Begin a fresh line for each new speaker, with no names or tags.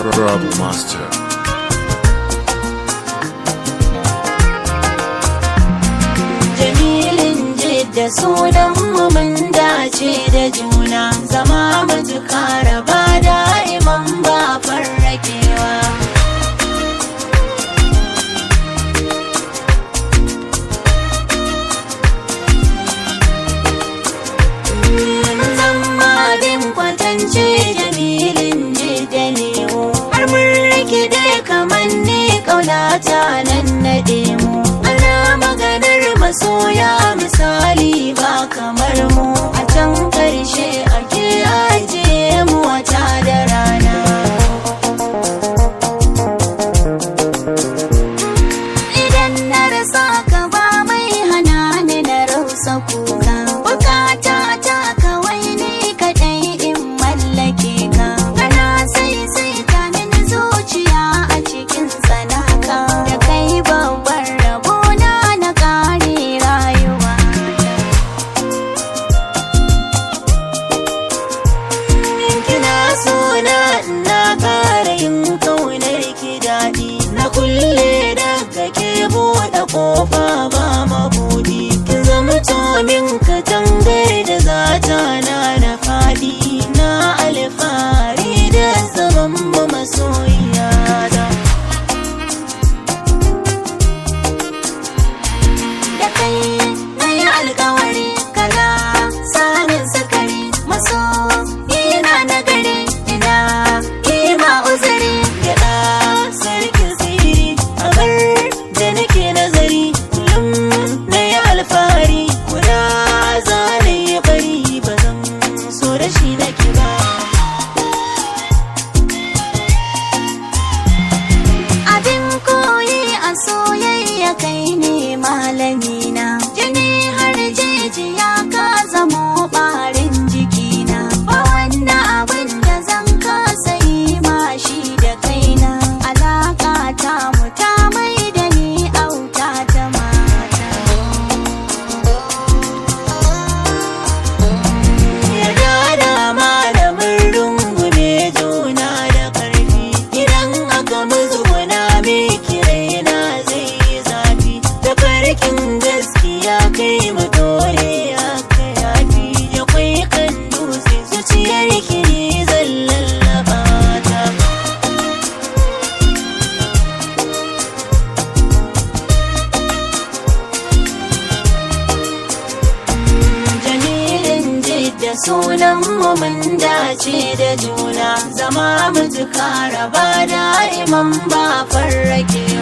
Rob Master.
Jamilin jidda sunan mu mun dace da juna zama mutuka raba da'iman ba farrakewa. Zama bin kwatance jamilin jidda ne har mun rike dai kamar ne kaunata nan naɗe mu. Ana maganar masoya misali ba kamar mu a can ƙarshe ake ajiye mu wata da rana. Idan na rasa ka ba mai hana ni na rausa kuka. Bukata ta kawai ne kaɗai in mallake ka. Kana sai sai ta mini zuciya a cikin tsanaka. Da kai babban rabona na ƙare rayuwa. kina so na na ƙara yin kaunar ki daɗi na kulle daga ke buɗe ƙofa ba mabuɗi kin zama tomin katangar da zata na na faɗi na alfahari da zaman mu masoyiya da da kai na yi alkawari kala samun sakari maso ina na gari ina kima uzuri gyaɗa sarkin siri a bar da nake nazari kullum na yi alfahari kuna zane ya bari ba zan so da shi nake ba abin koyi a soyayya kai ne malamina jini har jijiya ka zamo ɓarin jikina ba wanda abin da zan kasa yi ma shi da kaina alaka ta mu ta mai da ni auta ta mata yarda da malamin rungume juna da ƙarfi idan aka muzguna miki raina zai yi zafi da farkin gaskiya kai mu dole aka yafi ya kwai kan dutse zuciyar kiri zan lallaba ta Jamilin jidda sunan mu mun dace da juna zama mutuka raba da'iman ba farrake